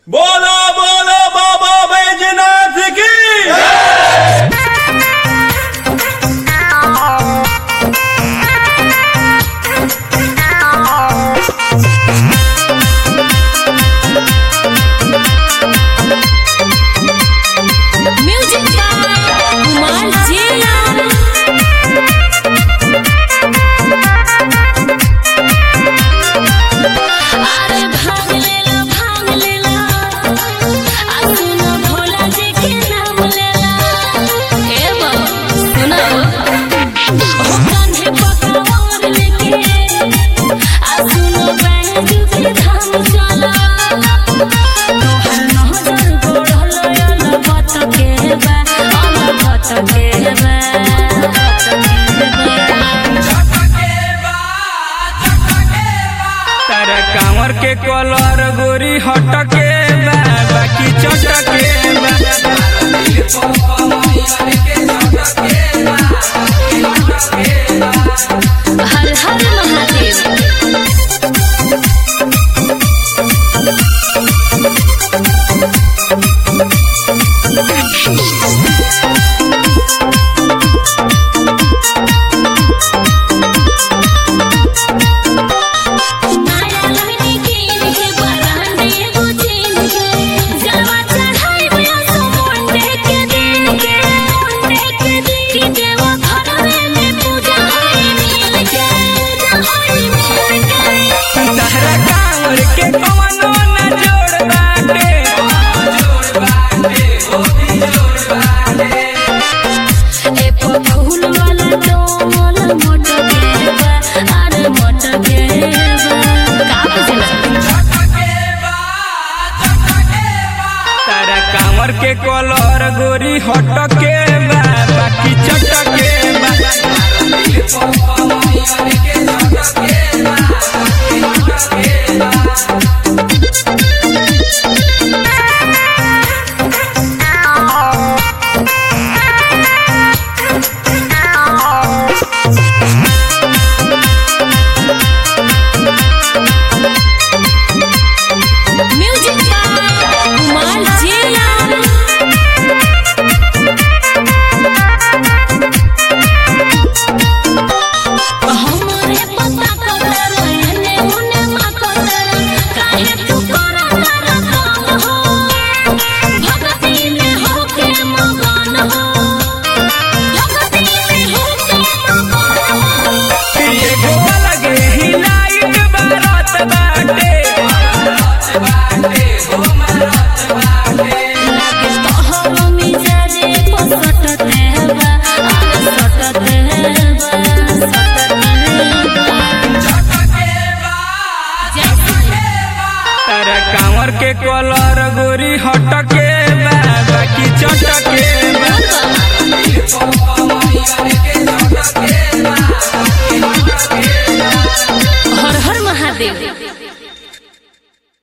बोलो बोलो बाबा बैजनाथ की Music by Kumar Jian. अरे भाग लेला भाग लेला आ सुनो भोला जी के नाम लेला ए बाबा सुनो ओ कान्हे पकवान लेके आ सुनो बैजू के धाम चला तोहर नजर गोड़ल यल बत के बा अल बत के बा तारा कांवर के कलर गोरी हटके बा बाकी चटके बा हर हर महादेव माया लहरी कीन के बरांडे एगो चीन के जलवा चढ़ाई में असो मोंडे के दिन के मोंडे के दिन की देवा घरवे में पूजा होई मिल के होई मिल के तारा कांवर के कवनो न जोड़ बाटे ए फूल वाला डोल मोटके बा अरे मोटके बा का बुझला तारा कांवर के कलर गोरी हटके बा बाकी चटके बा Music by Kumar Jian. हमरे पता कतर एने ओने मा कतर काहे तू करतर काम हो भक्ति में होके मगन हो भक्ति में होके मगन हो एगो अलगे ही लाइट बारत बाटे लागे तोहरो मिजाजे पसटते हेबा आ सटते हेबा सटते हेबा जैसे तारा कांवर के कलर गोरी हटके बा बाकी चटके बा बाबा